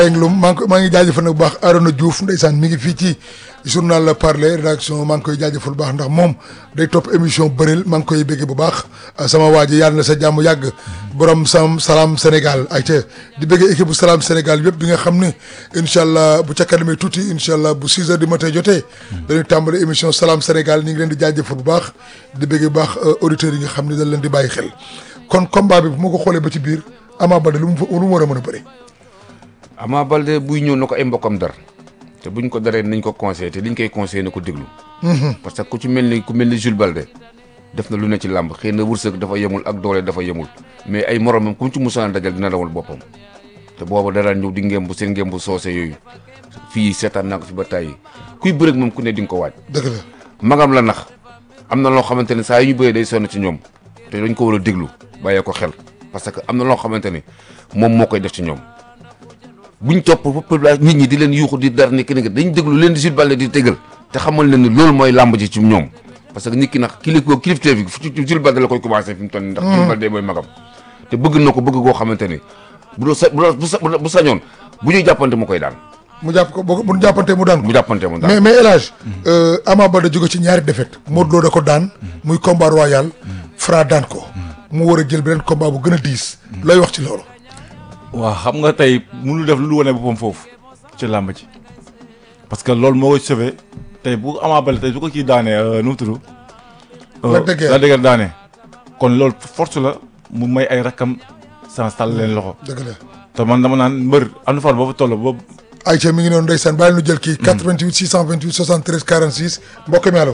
Englum maa ngi koy maa ngi jaajëfal nag bu baax Arona Diouf ndeysaan mi ngi fii ci journal la Parler rédaction maa ngi koy jaajëfal bu baax ndax moom day topp émission bëril maa ngi koy béggee bu baax sama waa ji yàlla na sa jàmm yàgg borom sam salaam Sénégal ay ca di béggee équipe bu salaam Sénégal yëpp bi nga xam ne incha allah bu ca kanamee tuuti incha allah bu 6 heures du matin jotee dañuy tàmbali émission salaam Sénégal ñu ngi leen di jaajëfal bu baax di béggee bu baax auditeurs yi nga xam ne dañ leen di bàyyi xel kon combat bi bu ma ko xoolee ba ci biir Ama Baldé lu mu fa lu mu war a mën a bëri Ama Baldé buy ñëw na ko ay mbokkam dar te buñ ko daree nañ ko conseillé te liñ koy conseillé na ko déglu. parce que ku ci mel ni ku mel ni Jules Baldé def na lu ne ci làmb xëy na wërsëg dafa yemul ak doole dafa yemul mais ay moromam ku ci musaan dajal dina dawal boppam te booba dara ñëw di ngemb seen ngemb soose yooyu fii seetaan naa ko fi ba tàyyi kuy bëreeg moom ku ne di nga ko waaj. dëgg la magam la nax am na loo xamante ne saa yu ñu bëree day sonn ci ñoom te dañ ko war a déglu bàyyee ko xel parce que am na loo xamante ne moom moo koy def ci ñoom. buñ topp ba nit ñi di leen yuuxu di dar ni ki ne dañ déglu leen di Jules Baldé di tegal te xamal leen ni loolu mooy làmb ji ci ñoom parce que nit ki nag kilif ko kilifteef bi fu Jules Baldé la koy commencé fi mu toll nii ndax Jules Baldé mooy magam te bëgg na ko bëgg koo xamante ni bu doo sa bu doo bu sañoon bu ñuy jàppante mu koy daan mu jàpp ko bu ñu jàppante mu daan ko mu jàppante mu daan mais mais El Hadj Ama Baldé jóge ci ñaari défaite Modou Lo da ko daan muy combat royal Fra daan ko mu war a jël beneen combat bu gën a diis looy wax ci loolu waaw xam nga tey mënul def lu wane boppam foofu ci làmb ci parce que loolu moo koy sauvé tey bu Ama Baldé tey su ko kii daanee nu mu tudd. Lac de Guiers Lac de Guiers daanee kon loolu force la mu may ay rakkam sans tàll leen loxo. dëgg la te man dama naan mbër am na fan boobu toll boobu. Aïcha mi ngi noonu ndeysaan bàyyi nu jël kii. 88 628 73 46 mbokk mi allo.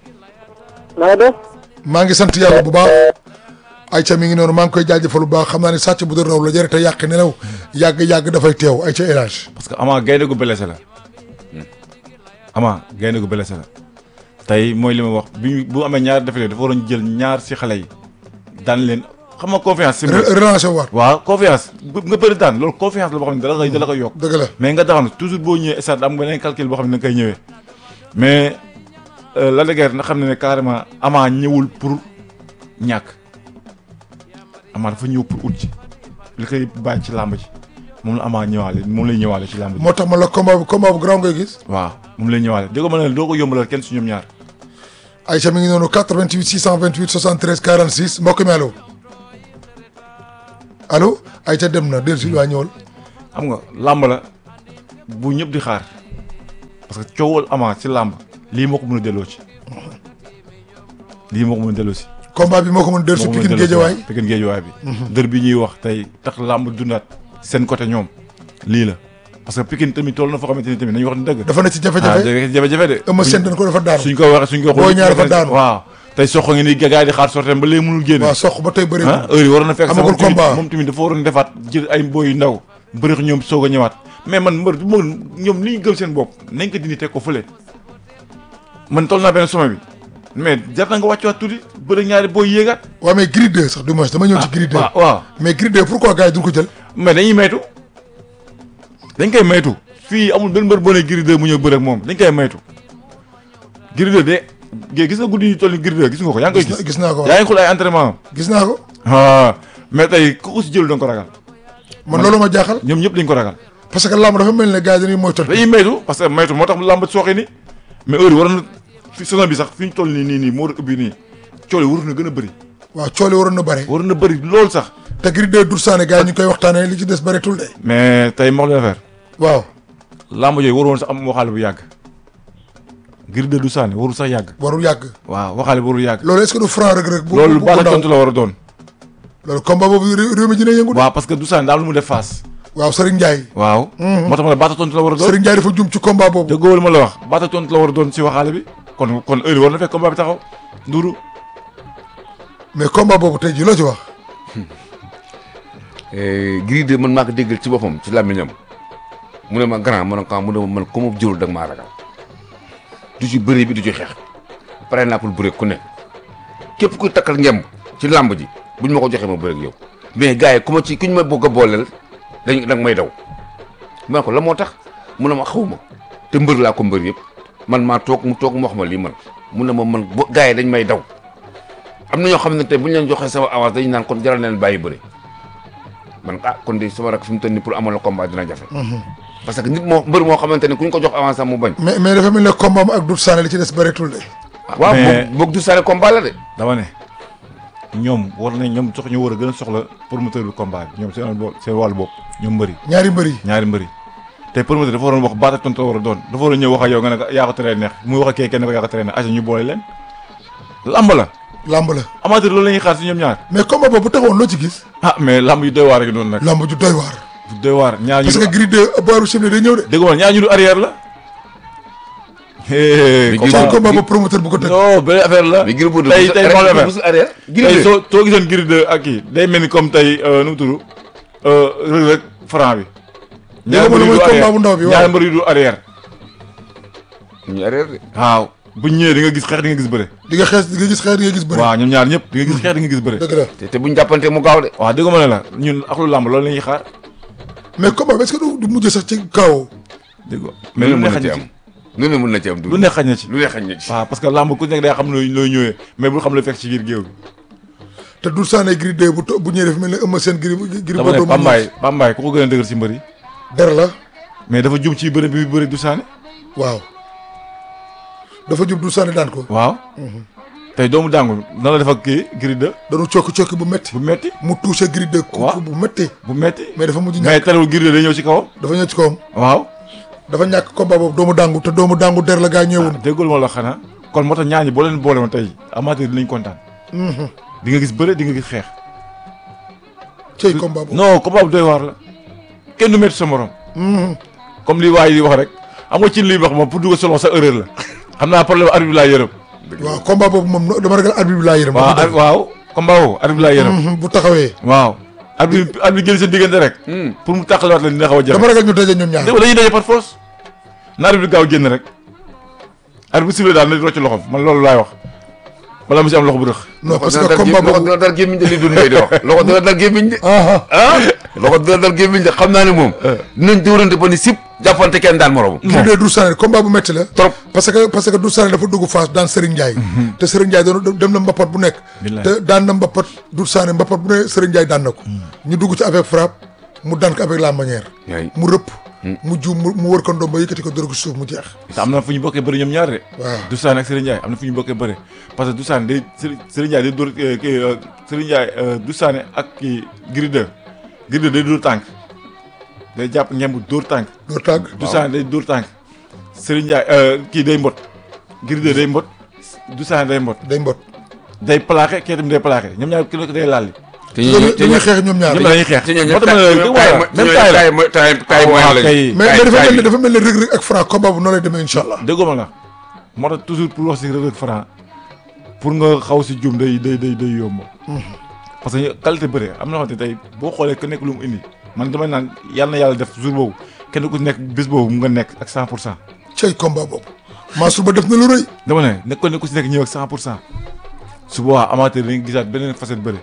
na nga def. maa ngi sant yàlla bu baax. Aïcha mi ngi noonu maa ngi koy jaajëfal bu baax xam naa ne sàcc bu doon raw la jëre te yàq nelaw yàgg yàgg dafay teew Aïcha El Hadj. parce que Ama gaynde gu blessé la. Ama gaynde gu blessé la. tey mooy li ma wax bi bu amee ñaar defee dafa waroon jël ñaar si xale yi daan leen xam nga confiance. si mbir relancé waat. waaw confiance nga bëri daan loolu confiance la boo xam ne dala koy dala koy yokk. dëgg la mais nga taxaw ne toujours boo ñëwee stade am nga beneen calcul boo xam ne da nga koy ñëwee mais Lac de Guiers na xam ne ne carrément Ama ñëwul pour ñàkk Ama dafa ñëw pour ut ci li koy bàyyi ci làmb ji moom la Ama ñëwaale moom lay ñëwaale ci làmb ji. moo tax ma la combat bu combat bu grand ngay gis. waaw moom lay ñëwaale dégg nga ma ne doo ko yombalal kenn si ñoom ñaar. Aïcha mi ngi noonu 88 628 73 46 mbokk mi allo allo Aïcha dem na dellu si waa ñëwal. xam nga làmb la bu ñëpp di xaar parce que coowal Ama ci làmb lii moo ko mën a delloo ci lii moo ko mën a delloo si. combat bi moo ko mën a dellu si Pikine Géejawaay Pikine Géejawaay bi. dër bi ñuy wax tey tax làmb dundaat seen côté ñoom lii la parce que Pikine tamit toll na foo xamante ni tamit nañu wax ni dëgg. dafa ne ci ah jafe-jafe jafe-jafe de. Eumeu Sène dañ ko dafa daanu suñ ko waxee suñ ko. Boy Niang dafa daanu waaw tey sox ngi ni gars yi di xaar sorteem ba léegi mënul génne. waaw sox ba tey bëri ah heure yi waroon na fekk amagul moom tamit- combat. moom tamit dafa waroon defaat jël ay mboy yu ndaw bëri ñoom soog a ñëwaat mais man mbër moom ñoom li ñu gëm seen bopp nañ ko dindi teg ko fële man toll naa benn sommet bi mais jar na nga wàccuwaat tuuti bëri ñaari booy yéegaat. waaw mais Gris 2 sax du moins dama ñëw ci Gris 2 waaw waaw mais Gris 2 pourquoi gars yi duñ ko jël mais dañuy maytu dañ koy maytu fii amul benn mbër boo nee Gris 2 mu ñëw bëri ak moom dañ koy maytu Gris 2 de gé gis nga guddi yi toll ni Gris 2 gis nga ko yaa ngi koy Gis na- gis gis naa ko, waaw. yaa ngi xool ay entraînement am gis naa ko ah mais tey ku ko si jël da nga ko ragal man loolu ma jaaxal ñoom ñëpp dañ ko ragal parce que lamb dafa mel ne gars yi dañuy moytal dañuy maytu parce que maytu moo tax làmb sooxe ni mais heure yi war na fi saison bi sax fi ñu toll nii nii nii moo war a ubbi nii coole waru na gën a bëri waaw coole waroon na bëri waru na bëri loolu sax te Gris 2 dur saane gars yi ñu ngi koy waxtaanee li ci des bëreetul de mais tey ma wax la affaire waaw làmb yooyu waru woon sax am waxaale bu yàgg Gris 2 du sànni warul sax yàgg warul yàgg waaw waxaale bu warul yàgg loolu est-ce que du franc rek rek bu loolu bu- bu baata ndaw tontu la war a doon loolu combat boobu ré- réew mi dina yëngu de waaw parce que du sànni daal lu mu def face waaw Serigne Ndiaye waaw moo tax ma ne baata tontu la war a doon Serigne Ndiaye dafa jum ci combat boobu déggoo li ma la wax baata tontu la war a doon si waxaale bi kon kon heure yi war na fekk combat bi taxaw nduru mais combat boobu tey jii loo ci wax Gris 2 man maa ko déggal ci boppam ci làmmiñam mu ne ma grand ma ne ko ah mu ne ma man ku ma jëlul da nga maa ragal du ci bëri bi du ci xeex pare naa pour bëre ku ne képp kuy takkal ngemb ci làmb ji buñ ma ko joxee ma bëre ak yow mais gars yi ku ma ci ku ñu ma bëgg a booleel dañ da nga may daw ma ne ko la moo tax mu ne ma xaw ma te mbër laa ko mbër yëpp man maa toog mu toog mu wax ma lii man mu ne ma man bo gars yi dañ may daw am na ñoo xam ne tey bu ñu leen joxee sama avance dañu naan kon jaral na leen bàyyi bëri man ah kon de sama rak fi mu toll nii pour amal la combat dina jafe parce que nit moo mbër moo xamante ne ku ñu ko jox avance am mu bañ mais mais dafa mel ne combat am ak Doudou Sané li ci des bëreetul de. waaw mais- boog boog du sare combat la de dama ne ñoom war nañ ñoom sox ñu war a gën a soxla promoteur du combat bi ñoom seen bo- seen wàllu bopp ñoom mbëri ñaari mbër yi. ñaari mbëri te promoteur dafa waroon wax baat ak tontu la war a doon dafa war a ñëw wax ak yow nga ne ko yaa ko teree neex muy wax ak kee kenn ko yaa ko teree neex aca ñu boole leen lamb la lamb la amateur loolu la ñuy xaar si ñoom ñaar mais combat boobu bu taxawoon loo ci gis. ah mais lamb yu doy waar rek noonu nag lamb ju doy waar. yu doy waar ñaar ñu parce que Gris 2 booru Chimne day ñëw de. dégg nga ñaar ñu du arrière la Mais ci Gris- combat boobu promoteur bu ko tëgg. non benn affaire la mais Gris Bordeaux tey bu- tey rek moo la bu- mel. bu- arrière Gris tey de soo soo gisoon Gris 2 ak kii day mel ni comme tey euh, nu mu tudd Reug Reug franc bi. Dégg nga mbër yu mooy du combat arrière. bu ndaw bi, waaw. ñaari mbër yu du arrière. ñu arrière de waaw bu ñëwee di nga gis xeex di nga gis bëre. di nga xees di nga gis xeer di nga gis bëri. waaw ñoom ñaar ñëpp di nga gis xeex di nga gis bëre. dëgg la te te buñ jàppante mu gaaw de waaw dégg nga ma ne la ñun ak lu làmb loolu la ñuy xaar mais combat bi est-ce que du du mujj sax ci kaw. dégg nga mais mais lu lu ne ne mën na xañ ci na am ci lu ne mën na ci am lu ne xañ na ci. lu ne xañ na ci waaw parce que làmb ku nekk day xam looy looy ñëwee mais bul xam lu fekk ci biir géew bi. te Doudou Sané Gris 2 bu to bu ñëwee dafa mel ne Eumeu Sène Gris Gris dama ne Bordeaux mu Pambaay Pambaay ku ko gën a dëgër ci mbër yi der la mais dafa jum ci bëre bi bëre du saane waaw dafa jub Doudou Sané daan ko waaw tey doomu dàngu nan la def ak kii Gris 2 dañu cokki cokki bu métti bu metti mu touché Gris 2 ku waaw. bu métti bu metti mais dafa mujj mais ñàkk terewul Gris 2 day ñëw ci kawam dafa ñëw ci kawam waaw dafa ñàkk combat boobu doomu dàngu te doomu dàngu der la gaa ñëwoon déggul ma la xanaa kon moo tax ñaar ñi boo leen boole woon tey amateur dinañ kontaan di nga gis bëre di nga gis xeex cey combat boobu non combat bu doy waar la kenn du métti sa morom comme li waay di wax rek am nga ci liy wax moom pour dugg selon sa erreur la xam naa problème arbitre bi laa yërëm waaw combat boobu moom no- dama ragal arbitre bi laa yërëm waaw ar- waaw combat boobu arbitre bi laa yërëm Mhm, bu taxawee waaw arbitre arbitre génn seen diggante rek pour mu tàqalewaat leen dina xaw a jafe dama ragal ñu daje ñoom ñaar dégg nga dañuy daje par force na arbitre bi gaaw génn rek arbitre bu sifflé daal na rocc loxoom man loolu laay wax wala mu si am loxo bu rëx non parce dina que dal combat gé- loxo boobu dina dal gémmiñ de li dund ngay di wax loxo dina dal gémmiñ de ah ah loxo dina dal gémmiñ de xam naa ne moom dinañ dóorante ba ni sip jàppante kenn daan moroom Gris 2 Doudou Sané combat bu métti la trop parce que parce que Doudou Sané dafa dugg face daan Serigne Ndiaye te Serigne Ndiaye doon dem na mbapat bu nekk Billaay. te daan na mbapat Doudou Sané mbapat bu ne Serigne Ndiaye daan na ko ñu dugg ci avec frappe mu daan ko avec la manière yaay mu rëpp mu juum mu mu wër ko ndoom ba yëkkati ko dóor ko suuf mu jeex te am na fu ñu bokkee bëri ñoom ñaar de waaw Doudou Sané ak Serigne Ndiaye am na fu ñu bokkee bëri parce que Doudou Sané day Serigne Serigne Ndiaye day dóor eh, kii eh, Serigne Ndiaye eh, Doudou Sané ak kii Gris 2 Gris 2 day dóor tànk day jàpp ngemb dóor tànk doo tàgg Doudou Sané day dóor tànk Serigne Ndiaye eh, kii day mbot Gris 2 day mbot Doudou Sané day mbot day mbot day plaqué kii itam day plaqué ñoom ñaar ki nekk day laal te dañuy dañuy xeex ñoom ñaar ñoom dañuy xeex te ñoo moo tax ma ne la dégg nga même taay la taay taay mooy waaw lañ kay. mais mais dafa mel ni dafa mel ni Reug Reug ak Franc combat bu noonu lay demee incha allah déggoo ma la moo tax toujours pour wax si Reug Reug Franc pour nga xaw si jum day day day day yomb parce que qualité bëre am na xamante tey boo xoolee ku nekk lu mu indi man damay naan yàlla na yàlla def jour boobu kenn ku nekk bés boobu mu nga nekk ak 100 pour cent cey combat boobu Mansour ba def na lu rëy dama ne nekk ko nekk ku si nekk ñëw ak 100 pour cent su boobaa amateur dañuy gisaat beneen facette bëre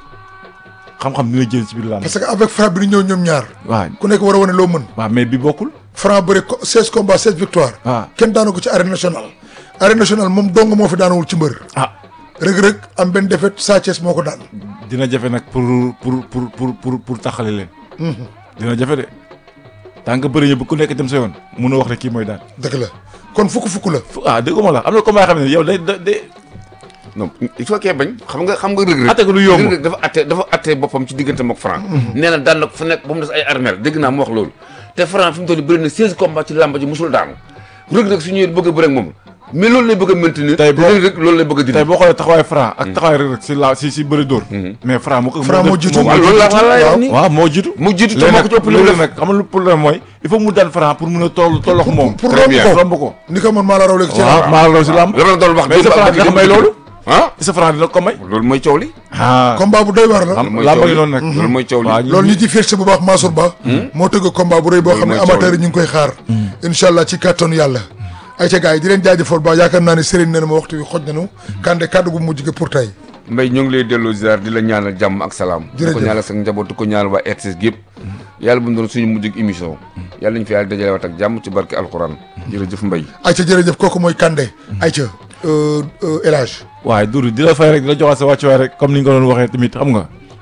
xam-xam dina jël ci biir làmb parce que avec Franc bi ñu ñëw ñoom ñaar waaw ku nekk war a wane loo mën waaw mais bi bokkul Franc bëri ko 16 combats 16 victoire waaw kenn daanu ko ci arène nationale arène nationale moom dong moo fi daanawul ci mbër ah Reug Reug am benn défaite Sa Thiès moo ko daan dina jafe nag pour pour pour pour pour pour taxale leen dina jafe de tant que bëri ñu bu ku nekk dem sa yoon mun a wax rek kii mooy daan dëgg la kon fukk fukk la fu ah dégg ma la am na combat yoo xam ne yow day da day non il faut que bañ xam nga xam nga Reug Reug atte ko du yomb Reug Reug dafa atte dafa atte boppam ci diggante mook Franc nee na daan na ko fu nekk ba mu des ay armeel dégg naa mu wax loolu te Franc fi mu toll nii bëri na 16 combats ci làmba ji musul daanu Reug Reug su ñëwee bëgg a bëre ak moom mais loolu lay bëgg a maintenir Tey boo- Reug Reug loolu lay bëgg a tey dindi boo xoolee taxawaay Franc ak taxawaay Reug Reug si la si si bëri dóor mais Franc moo ko Franc moo jiitu. waaw loolu la waaw. wala yow nii waaw moo jiitu mu jiitu te léegi moo ko ci ëpp li mu léegi def nag xam nga lu problème mooy il faut mu daan Franc pour mun a toll tollox moom pour Très romb bien. ko romb ko ni ko man maa la raw léegi ci waaw làmb. maa la raw si làmb loolu la doon wax mais sa Franc dina ko may loolu ah sa Franc dina ko may loolu mooy coow li ah combat bu doy waar la xam mooy làmb coow gi li. noonu nag loolu mooy coow li waaw loolu ñi ci féet bu baax Mansour Ba moo tëgg combat bu rëy boo xam ne mooy coow amateur yi ñu ngi koy xaar incha allah ci kàttanu yàlla ay ca gars yi di leen jaajëfal ba yaakaar naa ne Serigne nee na ma waxtu wi xoj nañu kande kàddu gu mujj gi pour tey Mbaye ñoo ngi lay delloo ziar di la ñaanal jàmm ak salaam di ko Jërëjëf. ñaanal sa njaboot di ko ñaanal waa RTS gi yëpp yàlla bu mu doon suñu mujjug émission yàlla ñu fi yàlla dajale waat ak jàmm ci barke alxuraan jërëjëf Mbaye ay ca jërëjëf kooku mooy kande ay ca El Hadj waaye Doudou di la fay rek di la joxaat sa wàccuwaay rek comme ni nga ko doon waxee tamit xam nga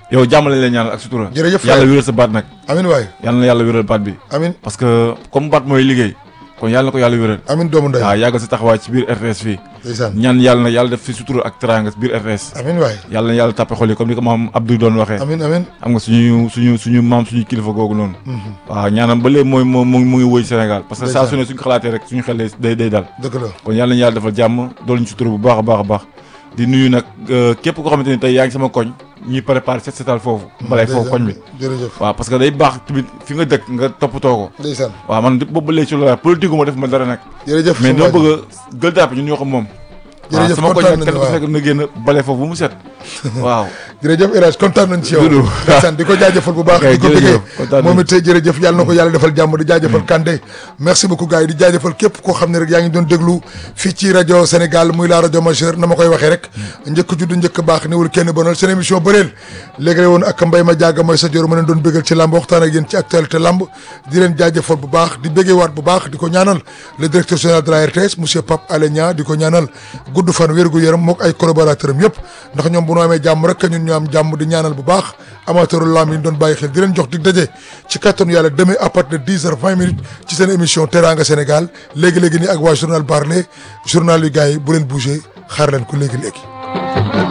yow jàmm lañ lay ñaanal ak sutura Jërëjëf yàlla frère. wéral sa baat nag amin waay yàlla na yàlla wéral baat bi amin parce que comme baat mooy liggéey kon yàlla na ko yàlla wéral amin doomu ndey waaw yàggal sa taxawaay ci biir RTS fii ndeysaan ñaan yàlla na yàlla def fi sutura ak teraanga ci biir RTS amin waay yàlla na yàlla tàppe xol yi comme ni ko maam Abdou doon waxee amin amin xam nga suñu suñu suñu maam suñu kilifa googu noonu waaw ñaanam ba léegi mooy moo mu mu ngi wëy Sénégal parce que saa Ndeysaan. su ne suñu xalaatee rek suñu xel day day dal dëgg la kon yàlla nañu yàlla defal jàmm doolu ñu sutura bu baax a baax a baax di nuyu nag euh, képp koo xamante ni tey yaa ngi sama koñ ñuy préparé set setal foofu balay foofu koñ bi jërëjëf waaw parce que day baax tamit fi nga dëkk nga toppatoo ko ndeysaan waaw man boobu ba léegi ci loolu politique gu ma def ma dara nag jërëjëf mais sama dama waa ji. bëgg a gël dàpp ñun ñoo ko moom waaw Jërëjëf, sama koñ kontaan nag kenn nañu, ku waaw. fekk na génn bale foofu bu mu set waaw jërëjëf El Hadj kontaan nañ ci yow Doudou. ndeysaan di ko jaajëfal bu baax Ok, di ko jërëjëf, bëggee kontaan moom nañ. it jërëjëf yàlla na ko yàlla defal jàmm di jaajëfal Kandé merci beaucoup gars yi di jaajëfal képp koo xam ne rek yaa ngi doon déglu fii ci rajo Sénégal muy la rajo majeure na ma koy waxee rek njëkk judd njëkk baax niwul kenn bonal seen émission bëreel léegi la woon ak mbay ma jaaga mooy sa jor ma leen doon bëggal ci lamb waxtaan ak yéen ci actualité lamb di leen jaajëfal bu baax di bëggee waat bu baax di ko ñaanal le directeur général de la RTS monsieur Pape Alé Niang di ko ñaanal gudd fan wér gu yaram mook ay collaborateur am yëpp ndax ñoom bu ñu amee jàmm rek ñun ñu am jàmm di ñaanal bu baax amateur lamb yi ñu doon bàyyi xel di leen jox dig daje ci kattanu yàlla demain à partir de 10 heures 20 minutes ci seen émission Teranga Sénégal léegi-léegi nii ak waa journal Parler journal yu gars yi bu leen bougé xaar leen ko léegi-léegi